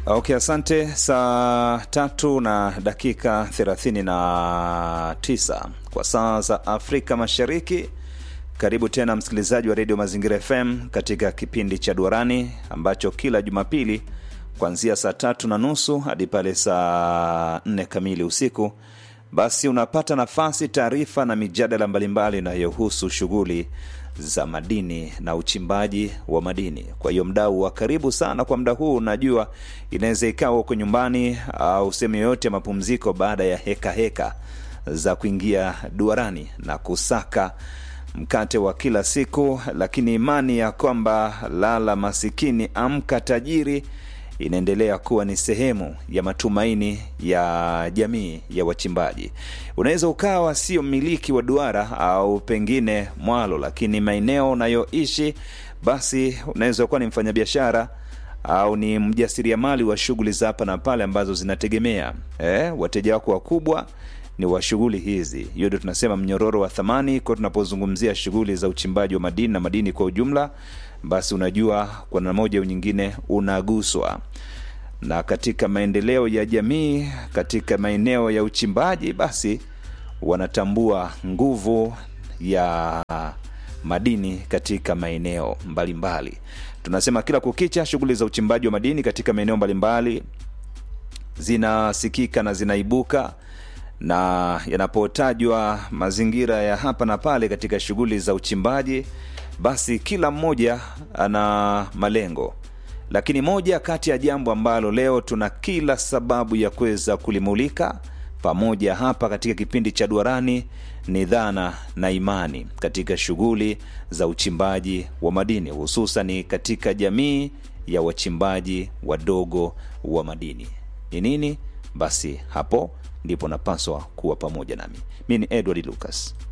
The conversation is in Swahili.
Okay, asante. Saa tatu na dakika thelathini na tisa kwa saa za Afrika Mashariki. Karibu tena msikilizaji wa redio Mazingira FM katika kipindi cha Duarani ambacho kila Jumapili kuanzia saa tatu na nusu hadi pale saa nne kamili usiku, basi unapata nafasi, taarifa na mijadala mbalimbali inayohusu shughuli za madini na uchimbaji wa madini. Kwa hiyo mdau wa karibu sana kwa mda huu, najua inaweza ikawa huko nyumbani au sehemu yoyote ya mapumziko, baada ya heka heka za kuingia duarani na kusaka mkate wa kila siku, lakini imani ya kwamba lala masikini amka tajiri inaendelea kuwa ni sehemu ya matumaini ya jamii ya wachimbaji. Unaweza ukawa sio mmiliki wa duara au pengine mwalo, lakini maeneo unayoishi basi unaweza kuwa ni mfanyabiashara au ni mjasiriamali wa shughuli za hapa na pale ambazo zinategemea eh, wateja wako wakubwa ni wa shughuli hizi. Hiyo ndio tunasema mnyororo wa thamani, kwa tunapozungumzia shughuli za uchimbaji wa madini na madini kwa ujumla, basi unajua kwa namna moja au nyingine unaguswa na katika maendeleo ya jamii, katika maeneo ya uchimbaji, basi wanatambua nguvu ya madini katika maeneo mbalimbali. Tunasema kila kukicha, shughuli za uchimbaji wa madini katika maeneo mbalimbali zinasikika na zinaibuka na yanapotajwa mazingira ya hapa na pale katika shughuli za uchimbaji, basi kila mmoja ana malengo, lakini moja kati ya jambo ambalo leo tuna kila sababu ya kuweza kulimulika pamoja hapa katika kipindi cha Duarani ni dhana na imani katika shughuli za uchimbaji wa madini, hususan katika jamii ya wachimbaji wadogo wa madini. Ni nini? Basi hapo ndipo napaswa kuwa pamoja nami. Mi ni Edward Lucas.